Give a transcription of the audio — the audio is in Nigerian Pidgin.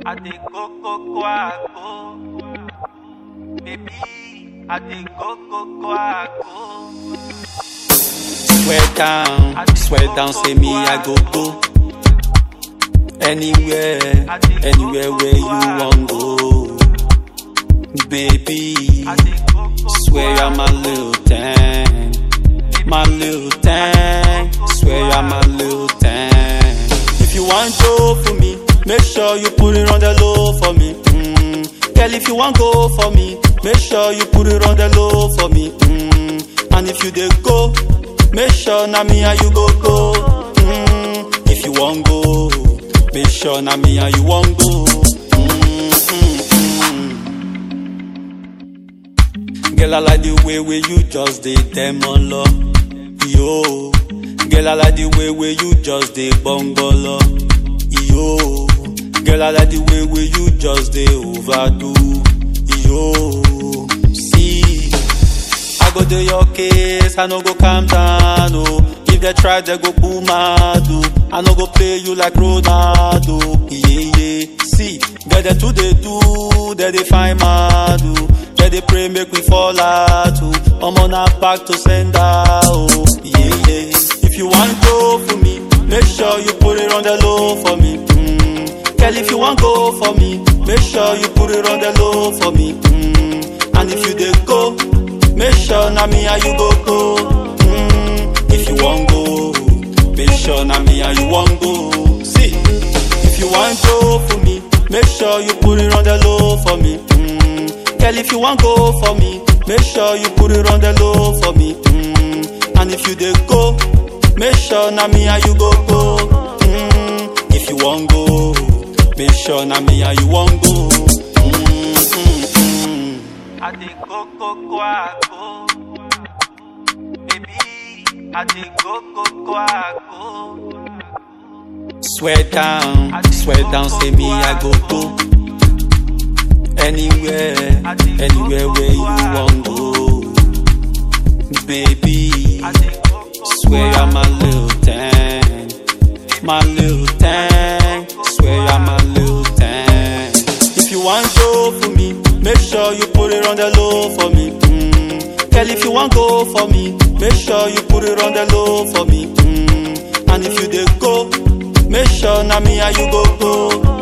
I dey go go go go. Baby, I dey go go go go. Swear down, swear down, say me I go go. Anywhere, anywhere where you want go. Baby, I dey go go swear you're my little thing. My little thing, swear you're my little thing. If you want go for me, make sure you put it on the low for me. Mm. Girl, if you want go for me, make sure you put it on the low for me. Mm. And if you dey go, make sure na me and you go go. Mm. If you want go, make sure na me and you want go. Mm, mm, mm. Girl, I like the way where you just dey demolo. Yo, girl, I like the way where you just dey bongolo. Yo, girl, I like the way where you just dey overdo. Yo, see, I go do your case, I no go calm down. Oh, if they try, they go boom mad. Oh, I no go play you like Ronaldo. Yeah, yeah. See, get they too they do, they they find mad. Oh, they they pray make we fall out. Oh, I'm on a back to send out. Oh, yeah, yeah. If you want go for me, make sure you put it on the low for me. Mm. Girl, if you want go for me, make sure you put it on the low for me. Mm. And if you dey go, make sure na me and you go go. Mm. If you want go, make sure na me and you want go. See, if you want go for me, make sure you put it on the low for me. Mm. Girl, if you want go for me, make sure you put it on the low for me. Mm. And if you dey go, make sure na me and you go go. Mm. If you want go, make sure na me and you want go. Mm, mm, mm. I dey go go go go. Baby, I dey go go go go. Swear down, swear down, say me I go go. Anywhere, anywhere where you want go. Baby, I dey go go swear you're my little thing. My little thing, swear you're my little thing. If you want go for me, make sure you put it on the low for me. Mm. Girl, if you want go for me, make sure you put it on the low for me. Mm. And if you dey go, make sure na me and you go go.